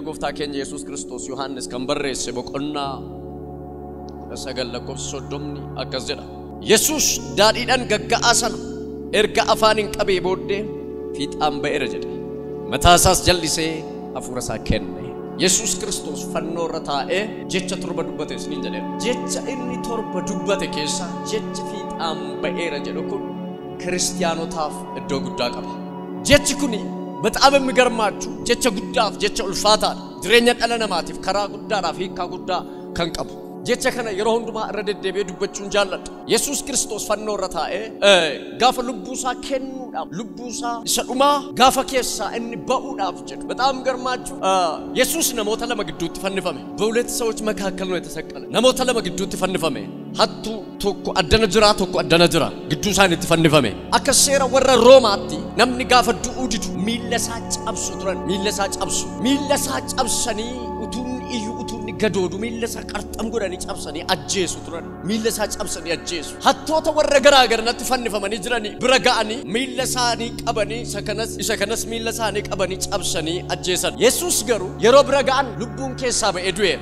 gooftaa keenya Yesuus Kiristoos Yohaannis kan barreesse boqonnaa kudha sagal lakkoofsa soddomni akkas jedha. Yesuus daadhiidhaan gagga'aa sana erga afaaniin qabee booddee fiixaan ba'eera jedhe. Mataa isaas jallisee hafuura isaa kenne. Yesuus Kiristoos fannoo irra taa'ee jecha torba dubbate isiniin jedheera. Jecha inni torba dubbate keessaa jechi fiixaan ba'eera jedhu kun kiristiyaanotaaf iddoo guddaa qaba. Jechi kuni በጣም የሚገርማችሁ ጀቸ ጉዳፍ ጀቸ ኡልፋታ jireenya dhala namaatiif karaa guddaadhaaf hiikaa guddaa kan qabu jecha kana yeroo hundumaa irra deddeebi'ee dubbachuun jaalladha yesus kiristoos fannoo irra taa'ee gaafa lubbuusaa kennuudhaaf lubbuusaa isa dhumaa gaafa keessaa inni ba'uudhaaf jedhu በጣም ገርማችሁ yesus namoota lama gidduutti fannifame በሁለት ሰዎች መካከል ነው የተሰቀለ namoota lama gidduutti fannifame hattuu tokko addana jira tokko addana jira gidduu isaaniitti fannifame akka seera warra roomaatti namni gaafa du'uu didu miilla isaa cabsu turan miilla isaa cabsu miilla isaa cabsanii utuun iyyuu utuun gadoodu miilla isaa qarxam godhanii cabsanii ajjeesu turan miilla isaa cabsanii ajjeesu hattoota warra garaa garanatti fannifamanii jiranii bira ga'anii miilla isaanii qabanii isa kanas isa kanas miilla isaanii qabanii cabsanii ajjeesan yesus garuu yeroo bira ga'an lubbuun keessaa ba'ee du'eera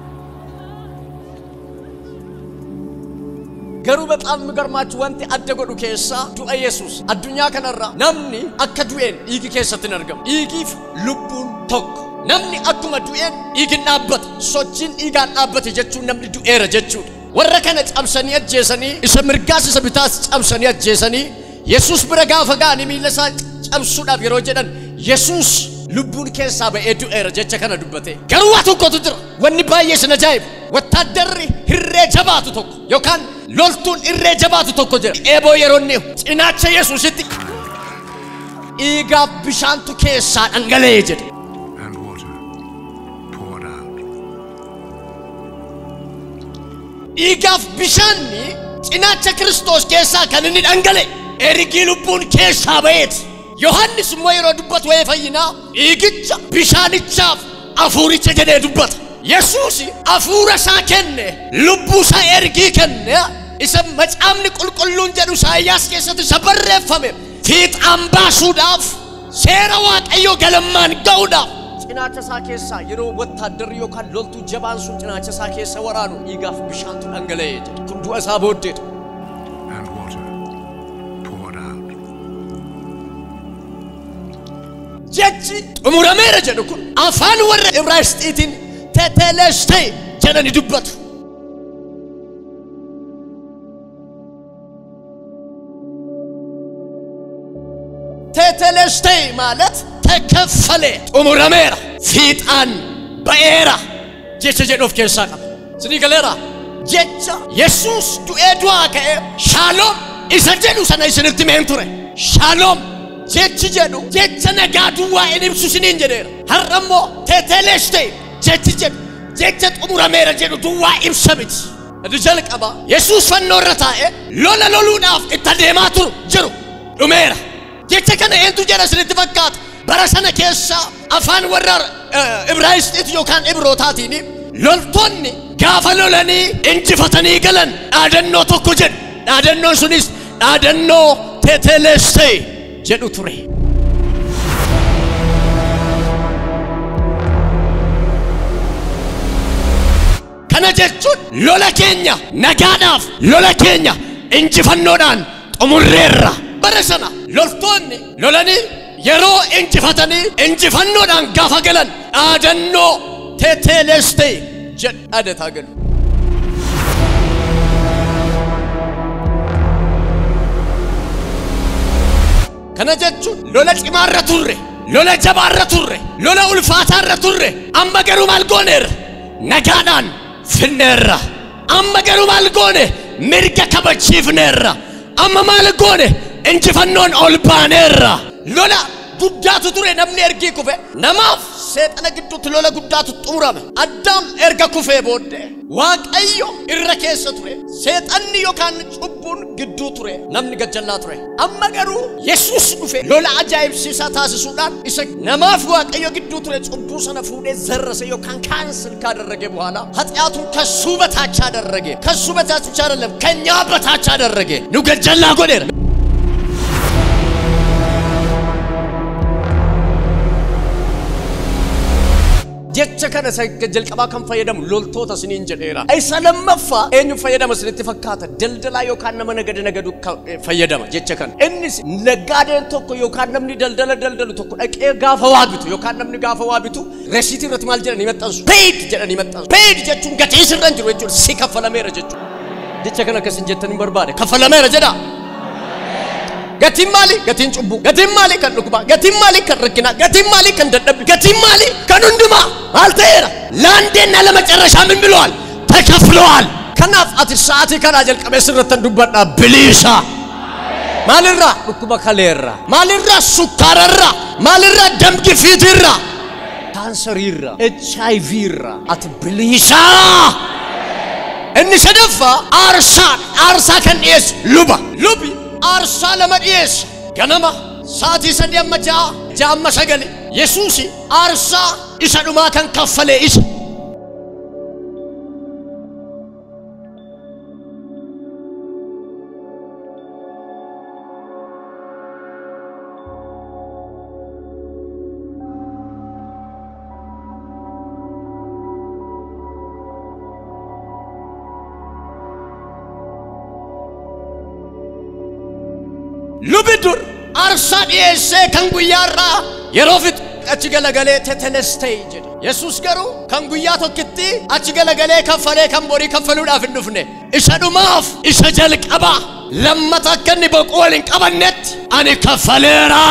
garuu በጣም የሚገርማችሁ wanti adda godhu keessaa du'a yesus addunyaa kanarra namni akka du'een dhiigi keessatti hin argamu dhiigiif lubbuun tokko namni akkuma du'een dhiigin dhaabbata sochiin dhiigaan dhaabbate jechuun namni du'eera jechuudha warra kana cabsanii ajjeesanii isa mirgaas isa bitaas cabsanii ajjeesanii yesus bira gaafa ga'anii miilla isaa cabsuudhaaf yeroo jedhan yesus lubbuun keessaa ba'ee du'eera jecha kana dubbate garuu waa tokkotu jira wanni baay'ee sin ajaa'ibu wattaaddarri hirree jabaatu tokko yookaan loltuun irree jabaatu tokko jira eeboo yeroo inni cinaacha yesuusitti dhiigaaf bishaantu keessaa dhangala'ee jedhe and water poured out. dhiigaaf bishaanni cinaacha kiristoos keessaa kan inni dhangale ergii lubbuun keessaa ba'eeti yohannis immoo yeroo dubbatu waa'ee fayyinaa dhiigicha bishaanichaaf afuuricha jedhee dubbata yesuus afuura isaa kenne lubbuu isaa ergii kenne isa macaafni qulqulluun jedhu isaayyaas keessatti isa barreeffame fiixaan baasuudhaaf seera waaqayyoo galmaan ga'uudhaaf cinaacha isaa keessaa yeroo wattaaddarri yookaan loltuu jabaan sun cinaacha isaa keessa waraanu dhiigaaf bishaantu dhangala'ee jedhe kun du'a isaa booddeedha and water poured out. jechi xumurameera jedhu kun afaan warra ibraayisxiitiin tetelestee jedhani dubbatu tetelestee ማለት ተከፈለ xumurameera fiixaan ba'eera jecha jedhu of keessaa qaba sinii galeera jecha yesuus du'ee du'aa ka'e shaaloom isa jedhu sana isinitti meen ture shaaloom jechi jedhu jecha nagaa duwwaa in ibsu siniin jedheera har'a immoo teteleste jechi jedhu jecha xumurameera jedhu duwwaa ibsa miti Inni jalqaba yesuus fannoo irra taa'e lola loluudhaaf itti adeemaa turu jiru dhumeera jecha kana eentu jedha isinitti fakkaata bara sana keessa afaan warra ibraayisxiiti yookaan ibrootaatiin loltoonni gaafa lolanii injifatanii galan dhaadannoo tokko jedhu dhaadannoon sunis dhaadannoo teteleste jedhu ture. Kana jechuun lola keenya nagaadhaaf lola keenya injifannoodhaan xumurreerra. Bara sana loltoonni lolanii yeroo injifatanii injifannoodhaan gaafa galan dhaadannoo teteleste jedhadetaa galu. Kana jechuun lola cimaarra turre, lola jabaarra turre, lola ulfaataarra turre, amma garuu maal gooneerra? Nagaadhaan finneerra. Amma garuu maal goone? Mirga kabachiifneerra. Amma maal goone? Injifannoon ol baaneerra. Lola guddaatu ture namni ergii kufe. Namaaf seexana gidduutti lola guddaatu xumurame. Addaam erga kufee booddee Waaqayyo irra keessa ture. Seexanni yookaan cubbuun gidduu ture. Namni gajjallaa ture. Amma garuu Yesuus dhufe lola ajaa'ibsiisaa taasisuudhaan isa namaaf Waaqayyo gidduu ture cubbuu sana fuudhee zarrase yookaan ካንስል ካደረገ በኋላ ኃጢአቱን ከሱ በታች አደረገ። ከሱ በታች ብቻ አይደለም ከኛ በታች አደረገ። ኑ ገጀላ ጎዴር jecha kana isa jalqabaa kan fayyadamu loltoota isiniin jedheera isa lammaffaa eenyu fayyadama isinitti fakkaata daldalaa yookaan nama nagada nagadu ka- eh, fayyadama jecha kana innis naggaadeen tokko yookaan namni daldala daldalu tokko dhaqee gaafa waa bitu yookaan namni gaafa waa bitu resiitii irratti maal jedhanii maxxansu paid jedhanii maxxansu paid jechuun gatii sirra hin jiru jechuudha si kaffalameera jechuudha jecha kana akkasin jettanii barbaade kaffalameera jedhaa Gatiin maali? Gatiin cubbuu. Gatiin maali? Kan dhukkubaa. Gatiin maali? Kan rakkinaa. Gatiin maali? Kan dadhabbii. Gatiin maali? Kan hundumaa. Maal ta'eera? Laandeen ala macarrashaa min bilawal. Takaflawal. Kanaaf ati sa'aatii kanaa jalqabee sirratti dubbadhaa biliisa. Maalirraa? Dhukkuba kaleerraa. Maalirraa? Sukkaararraa. Maalirraa? Damgifiitirraa. Kaansariirraa. HIV irraa. Ati biliisaa. Inni sadaffaa aarsaa aarsaa kan dhiyeessu luba. Lubi aarsaa lama dhiyeessa. Ganama sa'aatii sadii amma ja'a ja'a amma sagali. Yesuusi aarsaa isa dhumaa kan kaffalee isa. Lubi dur aarsaa dhiyeessee kan guyyaarraa yeroo fixu achi galagalee tetelestee jedha. Yesuus garuu kan guyyaa tokkitti achi galagalee kaffalee kan borii kaffaluudhaaf hin dhufne. Isa dhumaaf isa jalqabaa lammata akka inni boquu wal hin qabannetti ani kaffaleera.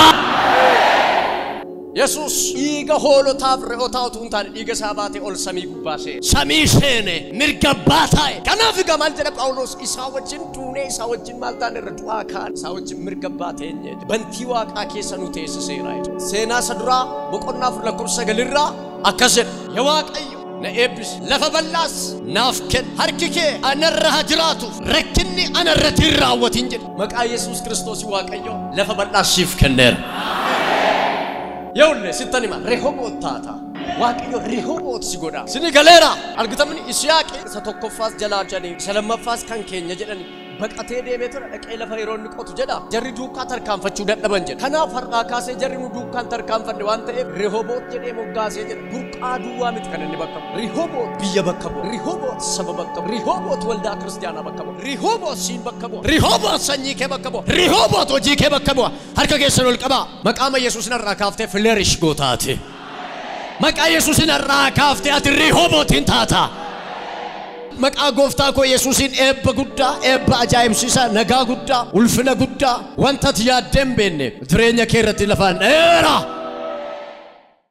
Yesuus dhiiga hoolotaaf re'ootaa utuu hin taane dhiiga isaa baatee ol samii gubbaa seene. Samii seene mirga abbaa taa'e. Kanaaf egaa maal jedha Phaawulos isaa wajjin duunee isaa wajjin maal taane irra du'aa kaan isaa wajjin mirga abbaa teenye bantii waaqaa keessa nu teessiseera. jedha. Seenaa isa duraa boqonnaa afur lakkoofsa sagalirraa akkas jedha. Yaa Waaqayyo na eebbisi lafa bal'aas naaf kenna harki kee anarra haa jiraatuuf rakkinni anarratti hin raawwatin jedhe. Maqaa Yesuus Kiristoos Waaqayyo lafa bal'aas siif kenneera. Yawulle sittan hima Rehoboot taata. Waaqayyo Rehoboot si godha. Sini galeera. Argitamni Isiyaaqi isa tokkoffaas jalaa jedhanii isa lammaffaas kan keenya jedhani. Baqatee deemee tura dhaqee lafa yeroo inni qotu jedha. Jarri duukaa tarkaanfachuu dadhaban jedha. Kanaaf har'aa kaasee jarri nu duukaan tarkaanfanne waan ta'eef Rehoboot jedhee moggaasee jedha. Burqaa duwwaa miti kan inni bakka bu'u. Rehoboot biyya bakka bu'a. Rehoboot saba bakka bu'a. Rehoboot waldaa kiristaanaa bakka bu'a. Rehoboot siin bakka bu'a. Rehoboot sanyii kee bakka bu'a. Rehoboot hojii kee bakka bu'a. Harka keessan ol qabaa. Maqaama Yesuus narraa kaaftee fileerish gootaati. Maqaa Yesuusin irraa kaaftee ati Rehobootiin taata. Maqaa gooftaa koo Yesuusin eebba guddaa, eebba ajaa'ibsiisaa, nagaa guddaa, ulfina guddaa, wanta ati yaaddee hin beekne jireenya kee irratti lafaan dheeraa.